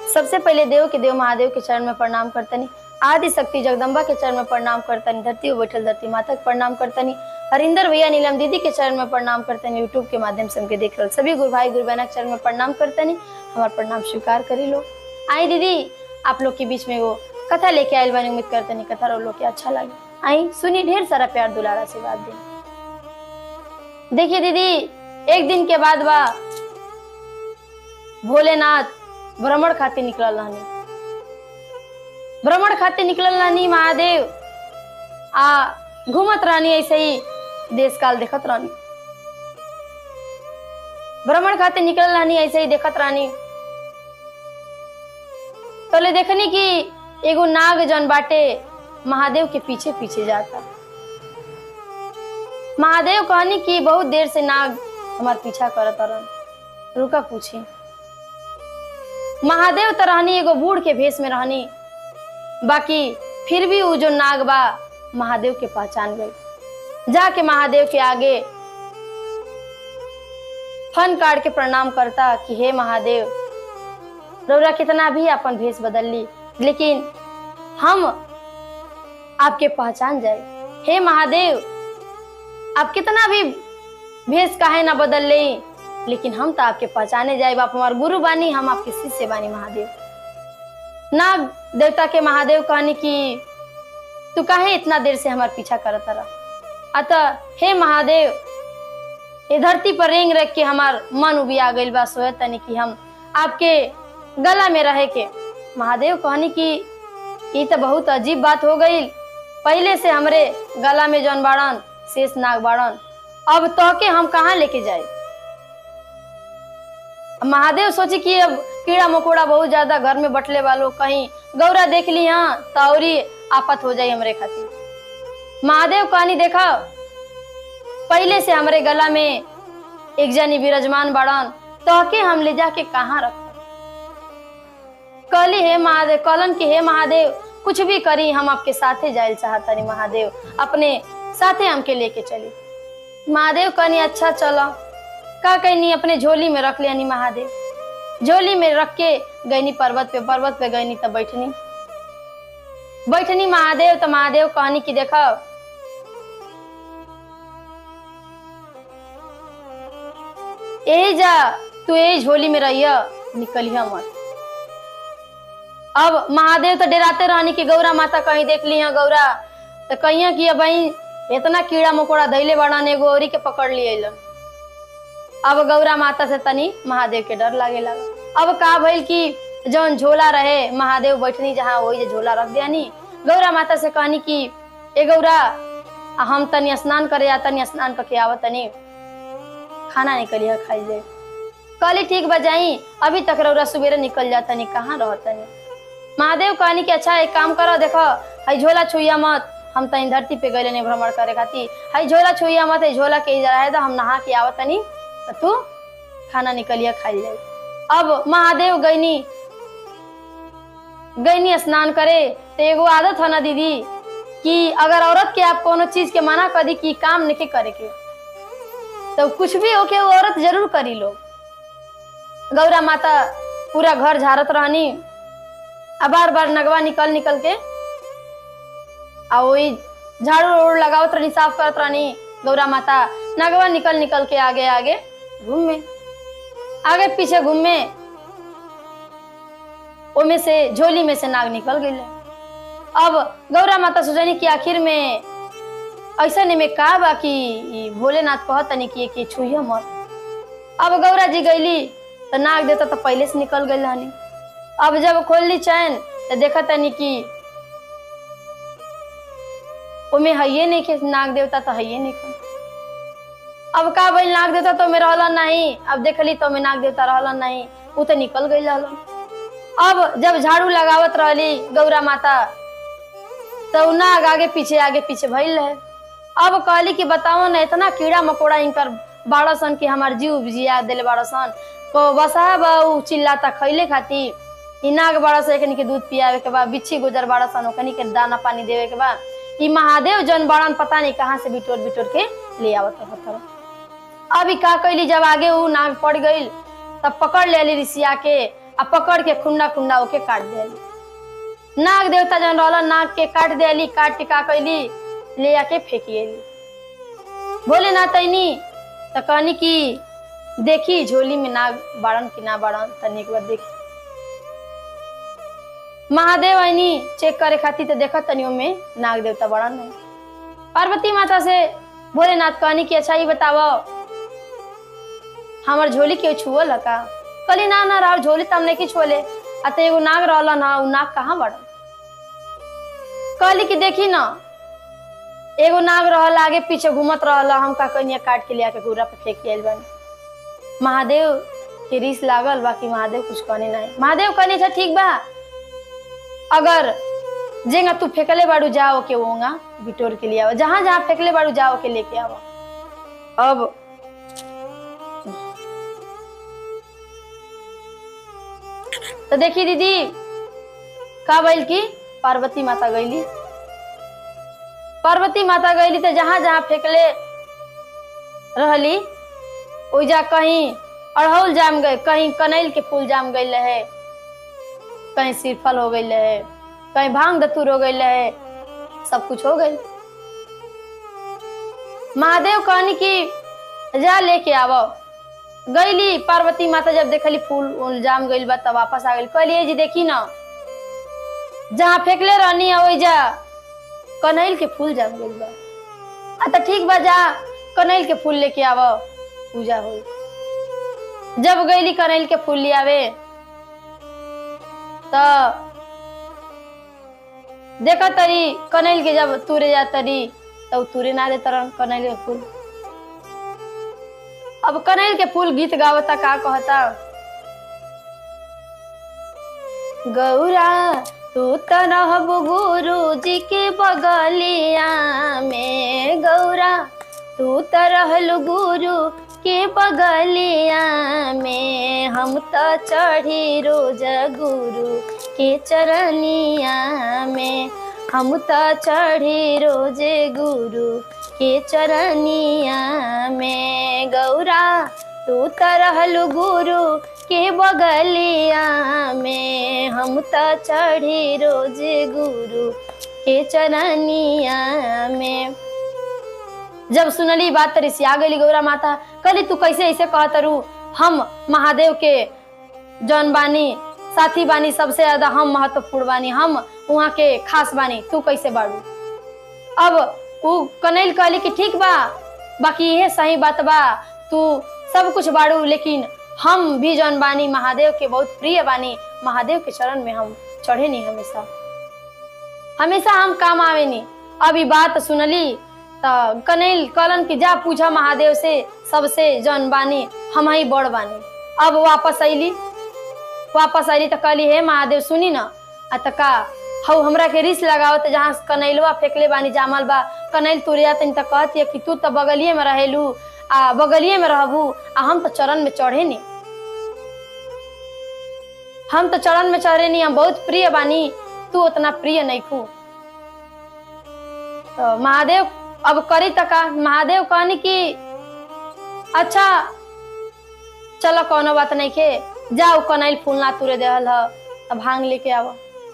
सबसे पहले देव के देव महादेव के चरण में प्रणाम करतनी आदि शक्ति जगदम्बा के चरण में प्रणाम करतनी धरती पर बैठल धरती माता के प्रणाम करतनी हरिंदर भैया नीलम दीदी के चरण में प्रणाम करतनी यूट्यूब के माध्यम से हमके देख रहल सभी गुरु भाई गुरु बहना के चरण में प्रणाम करतनी हमार प्रणाम स्वीकार करी लो आई दीदी आप लोग के बीच में वो कथा लेके आयल बानी उम्मीद करतनी कथा रो लोग के अच्छा लगे आई सुनी ढेर सारा प्यार दुलारा से बात दी देखिए दीदी एक दिन के बाद बा भोलेनाथ भ्रमण खातिर निकलल रहनी भ्रमण खातिर निकलल रहनी महादेव आ घूमत रहनी ऐसे ही देश काल देखत रहनी भ्रमण खातिर निकलल रहनी ऐसे ही देखत रहनी तोले देखनी कि एगो नाग जन बाटे महादेव के पीछे पीछे जाता महादेव कहनी कि बहुत देर से नाग हमार पीछा करत रहन रुका पूछी महादेव तो रहनी एगो बूढ़ के भेष में रहनी बाकी फिर भी वो जो नाग बा महादेव के पहचान गई जाके महादेव के आगे फन काट के प्रणाम करता कि हे महादेव रौरा कितना भी अपन भेष बदल ली लेकिन हम आपके पहचान जाए हे महादेव आप कितना भी भेष काहे ना बदल ले लेकिन हम तो आपके पहचाने जाए आप हमार गुरु बानी हम आपके शिष्य बानी महादेव नाग देवता के महादेव कहनी कि तू काहे इतना देर से हमार पीछा करत रहा अतः हे महादेव ये धरती पर रेंग रख के हमार मन उबिया गइल बा सोए तनी कि हम आपके गला में रहे के महादेव कहनी कि ये तो बहुत अजीब बात हो गई पहले से हमरे गला में जौन बाड़न शेष नाग बाड़न अब तो के हम कहाँ लेके जाए महादेव सोची कि अब कीड़ा मकोड़ा बहुत ज्यादा घर में बटले वालों कहीं गौरा देख ली हाँ तो और ही आफत हो जाए हमरे खातिर महादेव कहानी देखा पहले से हमरे गला में एक जनी विराजमान बाड़न तो के हम ले जाके कहाँ रख कहली हे महादेव कहलन कि हे महादेव कुछ भी करी हम आपके साथे जाए चाहतनी महादेव अपने साथे हमके लेके चली महादेव कहनी अच्छा चलो का कहनी अपने झोली में रख लेनी महादेव झोली में रख के गईनी पर्वत पे पर्वत पे गईनी तब बैठनी बैठनी महादेव तो महादेव कहनी कि देखो ए जा तू ए झोली में रहिया निकलिया मत अब महादेव तो डराते रहनी कि गौरा माता कहीं देख ली हैं गौरा तो कहिया कि अब इतना कीड़ा मकोड़ा धैले बड़ा एगो औरी के पकड़ लिए लन अब गौरा माता से तनी महादेव के डर लागे लगा अब का भइल कि जौन झोला रहे महादेव बैठनी जहाँ वही झोला रख दियानी गौरा माता से कहनी कि ए गौरा आ हम तनी स्नान करे या तनी स्नान करके आव तनी खाना निकलिया खाई ले कहली ठीक बजाई अभी तक रौरा सुबेरे निकल जा तनी कहाँ रह तनी महादेव कहनी कि अच्छा एक काम करो देखो हई झोला छुइया मत हम तनी धरती पे गए नहीं भ्रमण करे खातिर हई झोला छुइया मत हई झोला के इधर आए तो हम नहा के आवत तनी तो तू खाना निकलिया खाई जाए अब महादेव गईनी गईनी स्नान करे तो एगो आदत है ना दीदी कि अगर औरत के आप कोनो चीज के मना कर दी कि काम नहीं करे के तो कुछ भी होके वो औरत जरूर करी लो गौरा माता पूरा घर झाड़त रहनी आ बार बार नगवा निकल निकल के आ वही झाड़ू उड़ लगावत रहनी साफ करत रहनी गौरा माता नगवा निकल निकल के आगे आगे घूमे आगे पीछे घूमे ओमे से झोली में से नाग निकल गई अब गौरा माता सोचनी कि आखिर में ऐसा नहीं में का बा कि ई भोलेनाथ कहत तनी कि कि छुइया मत अब गौरा जी गईली तो नाग देता तो पहले से निकल गई हनी अब जब खोलली चैन तो देखा तनी कि ओमे हइये नहीं के नाग देवता तो हइये नहीं के अब का भइल नाग देवता तो में रहलन नहीं अब देखली तो में नाग देवता रहलन नहीं उ तो निकल गई रहलन अब जब झाड़ू लगावत रहली गौरा माता तो उ नाग आगे पीछे आगे पीछे भइल रहे अब कहली कि बताओ ना इतना कीड़ा मकोड़ा इनकर बाड़ा सन कि हमार जीव जिया दिले बाड़ा सन को बसा बा उ चिल्लाता खैले खातिर इ नाग बाड़ा सन एकनी के दूध पियावे के बा बिच्छी गुजर बाड़ा सन ओकनी के दाना पानी देवे के बा इ महादेव जन बाड़न पता नहीं कहाँ से बिटोर बिटोर के ले आवत रहत अभी का कैली जब आगे उ नाग पड़ गई तब पकड़ ले ऋषिया के आ पकड़ के खुंडा खुंडा ओके काट दिली नाग देवता जन रहल नाग के काट दिली काट के का कैली ले आके फेंकिएली बोले ना तैनी तो कहनी कि देखी झोली में नाग बाड़न कि ना बाड़न तनी एक बार देखी महादेव आईनी चेक करे खातिर तो देखत तनी में नाग देवता बाड़न है पार्वती माता से भोलेनाथ कहनी कि अच्छा ही बताओ हमर झोली के छुअल का कली ना ना रहा झोली तम नहीं छुअले आ तो एगो नाग रहला ना उ नाग कहाँ बाड़न कहली कि देखी ना एगो नाग रहल आगे पीछे घूमत रहल हम का कनिया काट के लिया के घूरा पे फेंक आइल बानी महादेव के रीस लागल बाकी महादेव कुछ कहने नहीं महादेव कहने था ठीक बा अगर जेंगा तू फेंकले बाड़ू जाओ के वोंगा बिटोर के लिए आओ जहां जहां फेंकले बाड़ू जाओ के लेके आओ अब तो देखी दीदी का बैल की पार्वती माता गईली पार्वती माता गईली तो जहां जहां फेंकले रहली ओइजा कहीं अड़हुल जाम गए कहीं कनैल के फूल जाम गई रहे कहीं सिरफल हो गई रहे कहीं भांग दतूर हो गई रहे सब कुछ हो गई महादेव कहनी कि जा लेके आवो गईली पार्वती माता जब देखली फूल उल जाम गईल बा तब वापस आ गई कहली जी देखी ना जहाँ फेंकले रहनी है ओइजा कनैल के फूल जाम गईल बा आ तो ठीक बा जा कनैल के फूल लेके आवो पूजा हुई जब गईली कनैल के फूल ले आवे तो देखा तरी कनैल के जब तुरे जा तरी तब तुरे ना दे तरन कनैल के फूल अब कनैल के फूल गीत गावता का कहता गौरा तू तो रहब गुरु जी के बगलिया में गौरा तू तो रहल गुरु के बगलिया में हम तो चढ़ी रोज गुरु के चरनिया में हम तो चढ़ी रोज गुरु के चरनिया में गौरा तू तो रहल गुरु के बगलिया में हम तो चढ़ी रोज गुरु के चरनिया में जब सुनली बात तरी से आ गई गौरा माता कली तू कैसे ऐसे कहत रू हम महादेव के जौन बानी साथी बानी सबसे ज्यादा हम महत्वपूर्ण बानी हम वहाँ के खास बानी तू कैसे बाड़ू अब उ कनैल कहली कि ठीक बा बाकी ये सही बात बा तू सब कुछ बाड़ू लेकिन हम भी जौन बानी महादेव के बहुत प्रिय बानी महादेव के चरण में हम चढ़े नहीं हमेशा हमेशा हम काम आवे नहीं अब ई बात सुनली तो कनैल कलन की जा पूछा महादेव से सबसे जौन बानी हम ही बड़ बानी अब वापस अली वापस अली तो कहली हे महादेव सुनी ना आ त का हऊ हमरा के रिस लगाओ तो जहाँ कनैलवा फेंकले बानी जामल बा कनैल तुरिया तनी तो कहती कि तू तो बगलिए में रहेलू आ बगलिए में रहबू आ हम तो चरण में चढ़े नी हम तो चरण में चढ़े नी हम बहुत प्रिय बानी तू उतना प्रिय नहीं खू तो महादेव अब करी तका महादेव कहनी कि अच्छा चलो कोनो बात नहीं के जाओ कनैल फूल ना तुरे देहल ह तब भांग लेके आव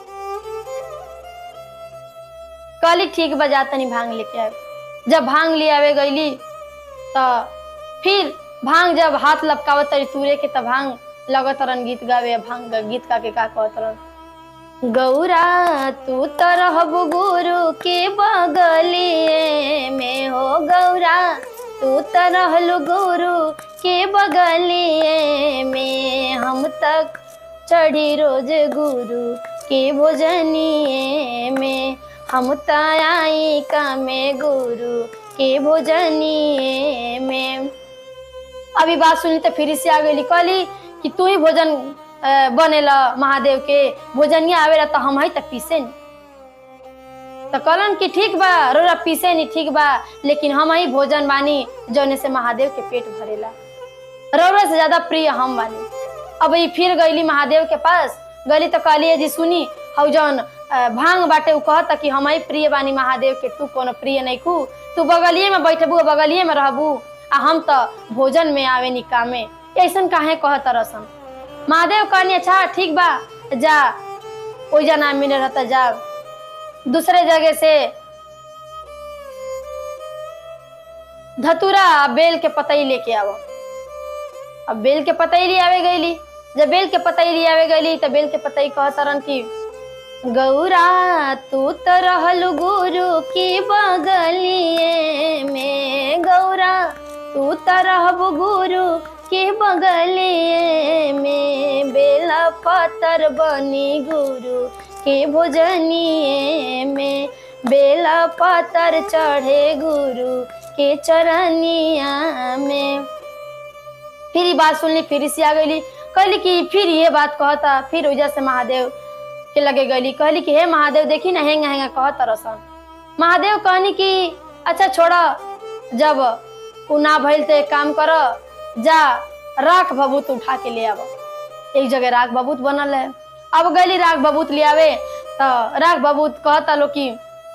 कहली ठीक बजा तनी भांग लेके आवे जब भांग ले आवे गईली तो फिर भांग जब हाथ लपकावत तरी तुरे के तब भांग लगत रन गीत गावे भांग गीत का के का कहत रन गौरा तू तो रहब गुरु के बगलिए में हो गौरा तू तो रहल गुरु के बगलिए में हम तक चढ़ी रोज गुरु के भोजनिए में हम तो आई का में गुरु के भोजनिए में अभी बात सुनी तो फिर से आ गई कहली कि तू ही भोजन अ, बनेला महादेव के भोजनिया आवेला तो हम ही तक पीसे नी तो कहलन कि ठीक बा रोरा पीसे नी ठीक बा लेकिन हम ही भोजन बानी जौने से महादेव के पेट भरेला रौरा से ज्यादा प्रिय हम बानी अब ई फिर गईली महादेव के पास गली तो कहली जी सुनी हौ जौन अ, भांग बाटे उ कहता कि हम ही प्रिय बानी महादेव के तू कोनो प्रिय नहीं खू तू बगलिए में बैठबू बगलिए में रहबू आ हम तो भोजन में आवे नी कामे ऐसन काहे कहत रसन महादेव कहनी अच्छा ठीक बा जा ओइजा ना मिले रहता जा दूसरे जगह से धतूरा आ बेल के पतई लेके आव अब बेल के पतई ले आवे गईली जब बेल के पतई ले आवे गईली तो बेल के पतई कहत रन की गौरा तू तो रहल गुरु की बगलिए में गौरा तू तो रहब गुरु के बगलिए में बेला पतर बनी गुरु के भोजनिए में बेला पतर चढ़े गुरु के चरनिया में फिर ये बात सुनली फिर से आ गईली कहली कि फिर ये बात कहता फिर वजह से महादेव के लगे गईली कहली कि हे महादेव देखी ना हेंगा हेंगा कहत रसन महादेव कहनी कि अच्छा छोड़ा जब उ ना भइल तो एक काम कर जा राख बबूत उठा के ले आब एक जगह राख बबूत बनल है अब गईली राख बबूत ले आवे तो राख बबूत कहता लो कि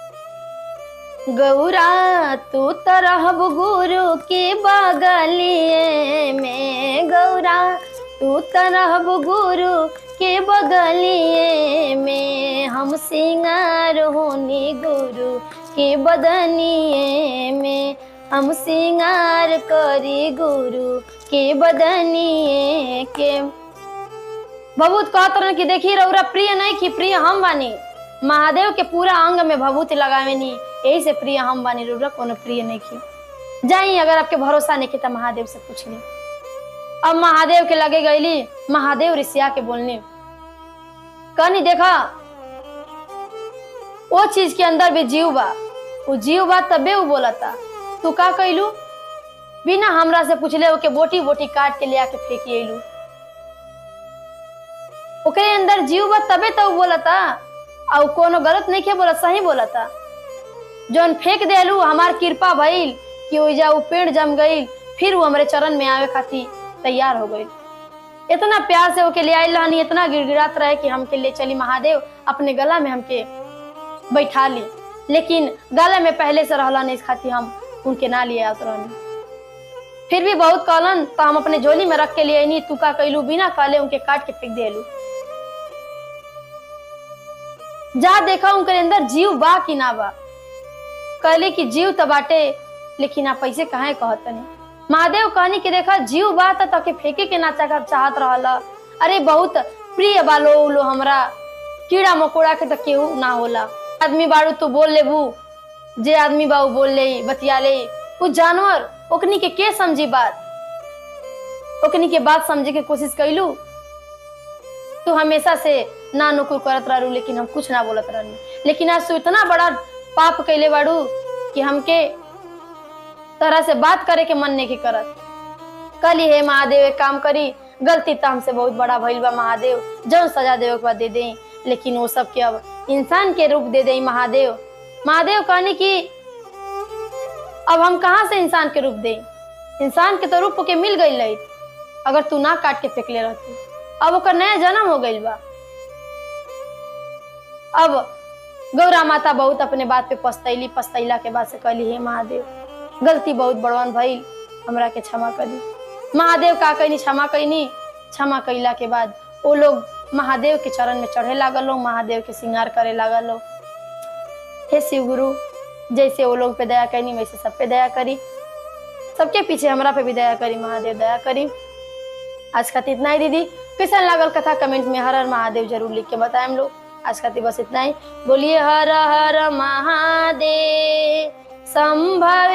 गौरा तू तो रहब गुरु के बगलिए में गौरा तू तो रहब गुरु के बगलिए में हम सिंगार होनी गुरु के बदनिए में हम सिंगार करी गुरु के बदनिए के भभूत कहत रहन कि देखी रौरा प्रिय नहीं कि प्रिय हम बानी महादेव के पूरा अंग में भभूति लगावे नी यही से प्रिय हम बानी रौरा कोनो प्रिय नहीं की जाई अगर आपके भरोसा नहीं की तो महादेव से पूछ ली अब महादेव के लगे गईली महादेव ऋषिया के बोलने कहनी देखा वो चीज के अंदर भी जीव बा वो जीव बा तबे वो बोलता तू का कैलू बिना हमरा से पूछले ओके बोटी बोटी काट के ले आके फेंकी अइलू ओकरे अंदर जीव बा तबे तो वो बोलता और कोनो गलत नहीं के बोला सही बोलता जौन फेंक देलू हमार कृपा भइल कि ओइजा वो पेड़ जम गई फिर वो हमारे चरण में आवे खातिर तैयार हो गई इतना प्यार से ओके ले आइल रहनी इतना गिड़गिड़ात रहे कि हमके ले चली महादेव अपने गला में हमके बैठा ली लेकिन गला में पहले से रहला नहीं इस खातिर हम उनके ना लिए आवत रहनी फिर भी बहुत कहलन तो हम अपने झोली में रख के लिए नहीं तू का कैलू बिना कहले उनके काट के फेंक देलू जा देखा उनके अंदर जीव बा कि ना बा कहले कि जीव तो बाटे लेकिन आप पैसे कहाँ कहतनी महादेव कहनी कि देखा जीव बा त तके फेंके के ना चाह चाहत रहल अरे बहुत प्रिय बालो उलो हमरा कीड़ा मकोड़ा के तो केहू ना होला आदमी बाड़ू तू बोल लेबू जे आदमी बा उ बोल ले बतिया ले उ जानवर ओकनी के के समझी बात ओकनी के बात समझे के कोशिश कैलू तू हमेशा से ना नुकुर करत रहू लेकिन हम कुछ ना बोलत रहनी लेकिन आज तू इतना बड़ा पाप कैले बाड़ू कि हमके तरह से बात करे के मन नहीं की करत कली हे महादेव एक काम करी गलती तो हमसे बहुत बड़ा भइल बा महादेव जौन सजा देवे के बाद दे दे लेकिन वो सब के अब इंसान के रूप दे दे महादेव महादेव कहने की अब हम कहाँ से इंसान के रूप दे इंसान के तो रूप के मिल गई रही अगर तू ना काट के फेंकले रहती अब ओकर नया जन्म हो गई बा अब गौरा माता बहुत अपने बात पे पछतैली पछतैला के बाद से कहली हे महादेव गलती बहुत बड़वन भइल हमरा के क्षमा करी महादेव का कहनी क्षमा कैनी क्षमा कैला के बाद वो लोग महादेव के चरण में चढ़े लागल लोग महादेव के श्रृंगार करे लागल लोग हे शिव गुरु जैसे वो लोग पे दया करनी वैसे सब पे दया करी सबके पीछे हमरा पे भी दया करी महादेव दया करी आज खातिर इतना ही दीदी कैसा लागल कथा कमेंट में हर हर महादेव जरूर लिख के बताएं हम लोग आज खातिर बस इतना ही बोलिए हर हर महादेव संभव